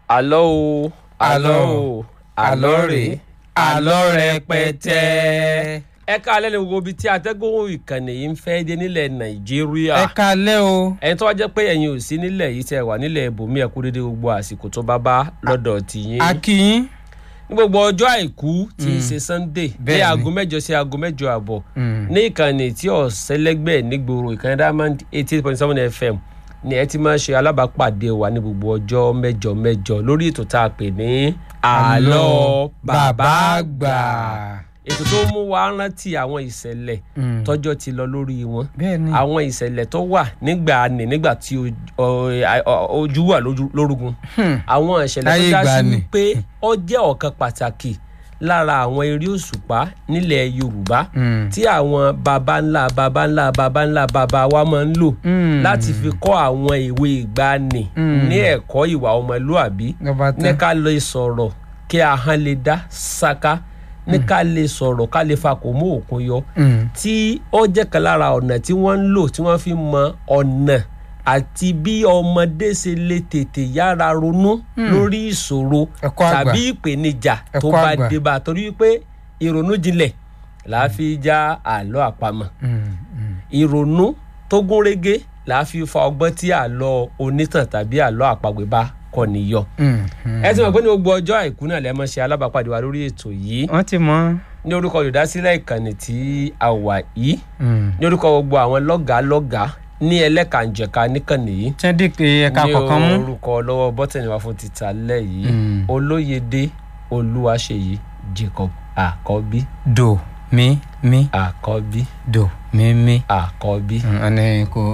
àlọ́ o àlọ́ o àlọ́ rè àlọ́ rẹpẹtẹ. ẹ káalẹ́ ní gbogbo ibi tí atẹ́gùn ìkànnì yìí ń fẹ́ dé nílẹ̀ nàìjíríà. ẹ kalẹ́ o. ẹni tó wá jẹ́ pé ẹ̀yin ò sí nílẹ̀ yìí tẹ́ wà nílẹ̀ ibòmí ẹ̀kú dédé gbogbo àsìkò tó bá bá lọ́dọ̀ tìyín. akínyín. ní gbogbo ọjọ́ àìkú tí í ṣe sunday ní Bẹ́ẹ̀ni. aago mẹ́jọ sí aago mẹ́jọ àbọ̀ ní ìkànnì tí ọ̀sẹ́lẹ́gbẹ̀ nígboro ìkànnì diamond eighty eight point seven fm ni ẹ ti máa ṣe alábàápàdé wa ní gbogbo ọjọ́ mẹ́jọ mẹ́jọ lórí ètò tá a pè ní àlọ́ bàbá àgbà ètò tó mú wa rántí àwọn ìṣẹ̀lẹ̀ Mm. tọ́jọ́ ti lọ lórí wọn bẹ́ẹ̀ni. àwọn ìṣẹ̀lẹ̀ tó wà nígbà ní nígbà tí o- ọ- ọ- ojú wà lójú- lórúgun Hmm. àwọn ìṣẹ̀lẹ̀ tó Láyé dá sí ìgbàanì. wípé ó jẹ́ ọ̀kan pàtàkì lára àwọn eré òṣùpá nílẹ̀ yorùbá Mm. tí àwọn baba ńlá baba ńlá baba ńlá baba wa máa ń lò Mm. láti fi kọ́ àwọn ìwé ìgbàanì Mm. ní ẹ̀kọ́ ìwà ọmọlúàbí lọ́ba ní tán. ká lè sọ̀rọ̀ kí ahọ́n lè dá ṣáká ní ká lè sọ̀rọ̀ ká lè fa kò mú òkun yọ Mm. tí ó jẹ́ kan lára ọ̀nà tí wọ́n ń lò tí wọ́n fi mọ ọ̀nà àti bí ọmọdé ṣe lè tètè yára ronú lórí ìṣòro Ẹ̀kọ́ àgbà. tàbí ìpèníjà tó Ẹ̀kọ́ bá àgbà. dé bá a torí pé ìrònú jinlẹ̀ là á fi já àlọ́ àpamọ̀ Mm. Mm. ìrònú tó gún régé là á fi fa ọgbọ́n tí àlọ́ onítàn tàbí àlọ́ àpagbè bá kọ́ nìyọ. Mm. Mm. ẹ ti mọ̀ pé ní gbogbo ọjọ́ àìkú náà lẹ́mọ̀ ṣe alábàápàdé wa lórí ètò yìí wọ́n ti mọ̀. ní orúkọ olùdásílẹ̀ ìkànnì tí a wà yìí Mm. ní orúkọ gbogbo àwọn lọ́gàá lọ́gàá ní ẹlẹ́kànjẹ̀ka níkànnì yìí tí wọ́n dì pé ẹ̀ka ní kọ̀ọ̀kan mú. orúkọ lọ́wọ́ bọ́tẹ̀nì wa fún títa lẹ́ yìí Mm. olóyèdè olúwaṣeyì jacob àkọ́bí do mi mi àkọ́bí do mi mi. àkọ́bí. Mm, ọ̀nà kò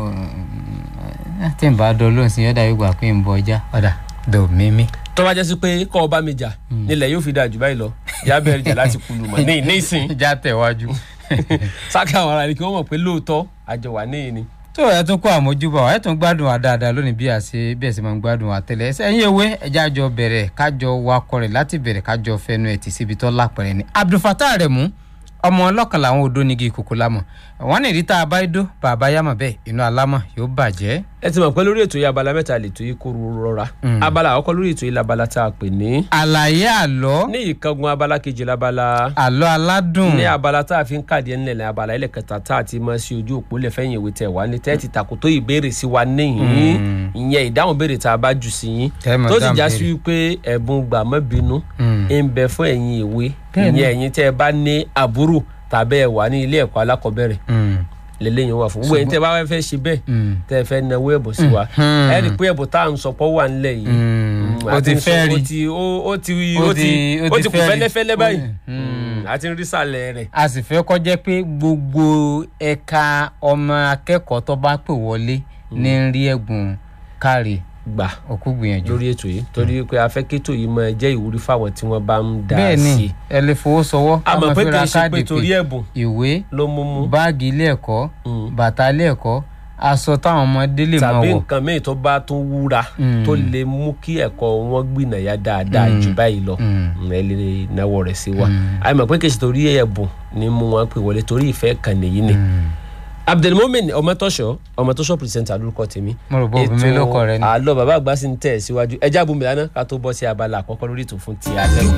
mm, tí n bá dọ̀ lóhùn sí ọ̀dà yóò gbà pé n bọ̀ ọjà ọ̀dà do mi mi. tó bá jẹ́ sí pé kọ́ ọ bá mi jà nílẹ̀ yóò fi dáa jù báyìí lọ ìyá bẹ̀rẹ̀ jà láti kulu mọ̀ ní ní ìsìn ìjà tẹ̀wájú. sáká àwọn ará ni kí wọ́n mọ̀ pé lóòótọ́ àjọ wà níyìn ni. tó ẹ tún kó àmójúbà wa ẹ tún gbádùn wa dáadáa lónìí bí a ṣe bí ẹ ṣe máa ń gbádùn wa tẹ́lẹ̀ ẹsẹ ẹ̀yin ewé ẹjẹ àjọ bẹ̀rẹ̀ kájọ wakọ rẹ̀ láti bẹ̀rẹ̀ kájọ fẹnu ẹ tì síbi tó lápẹrẹ ni Abdulfatah Aremu ọmọ ọlọ́kan làwọn odò nígi ìkòkò lámọ̀ wọn ní ìrítà abáyédó bàbá yámọ̀ bẹ́ẹ̀ inú alámọ̀ yóò bàjẹ́. ẹ ti mọ̀ pé lórí ètò yìí abala mẹ́ta lè tó yí kóró rọra Mm. abala àkọ́kọ́ lórí ètò yìí labala tá a pè ní àlàyé àlọ́ ní ìkángun abala kejì labala àlọ́ aládùn ní abala tá a fi ń kàdé ńlẹ̀ ní abala ilẹ̀ kẹta tá a ti mọ sí ojú òpó lẹ̀ fẹ́yìn ìwé tẹ̀ wá ní tẹ́ẹ̀tì tàkótó ìbéèrè sí wa níyìn ìyẹn ìdáhùn béèrè tá a bá jù sí yín Tẹ́ mọ̀ tó sì dáhùn já béèrè. sí wípé ẹ̀bùn gbàmọ́bínú Mm. ń bẹ fún ẹ̀yin ìwé Bẹ́ẹ̀ni. ìyẹn ẹ̀yin tẹ́ ẹ bá ní àbúrò tàbí ẹ wà ní ilé ẹ̀kọ́ alákọ̀ọ́bẹ̀rẹ̀ Mm. lélẹ́yìn wà fún gbogbo ẹ̀yin tẹ́ ẹ bá fẹ́ fẹ́ ṣe bẹ́ẹ̀ Mm. tẹ́ ẹ fẹ́ náwó ẹ̀bùn sí wa Mhm. ẹ rí i pé ẹ̀bùn tá à ń sọpọ̀ wà ńlẹ̀ yìí Mm. Mm, o àti ti ń sọ- fẹ́ rí ó ti ó ó ti Ó ó ti ti- ó ó ti ti kù fẹ́ rí. fẹ́lẹ́fẹ́lẹ́ báyìí Mm. Mm, àti ń rí sàlẹ̀ rẹ̀ a sì fẹ́ kó jẹ́ pé gbogbo ẹ̀ka ọmọ akẹ́kọ̀ọ́ tó bá pè wọlé ní ń rí ẹ̀bùn káre gbà òkú gbìyànjú. lórí ètò yìí torí pé afẹ́kẹ́tò yìí máa jẹ́ ìwúrí fáwọn tí wọ́n bá ń dá bẹ́ẹ̀ sí ni i ẹ lè fowó sọwọ́ a mọ̀ ká máa pé fi kì ra í ṣe pé káàdì torí pé ẹ̀bùn ìwé ló mú mú báàgì ilé ẹ̀kọ́ Mm. bàtà ilé ẹ̀kọ́ aṣọ táwọn ọmọdé lè máa tàbí wọ̀ nǹkan míì tó bá tún wúra Mm. tó lè mú kí ẹ̀kọ́ wọn gbìnàyà dáadáa jù báyìí lọ Mm. Mm, ẹ lè náwó rẹ̀ sí wa Mm. a mọ̀ pé kì í ṣe torí ẹ̀bùn ni mú wọn pè wọlé torí ìfẹ́ kan nìyí ni Mm. abdulmumin ọmọtọ́ṣọ́ ọmọtọ́ṣọ́ pírẹsẹ̀ntà lórúkọ tèmi mo rò bó obìnrin lóko rẹ ni. àlọ́ bàbá àgbà sì ń tẹ̀ síwájú ẹjẹ́ àbúmi lánàá ká tó bọ́ sí abala àkọ́kọ́ lórí ètò fún ti alẹ́ òní.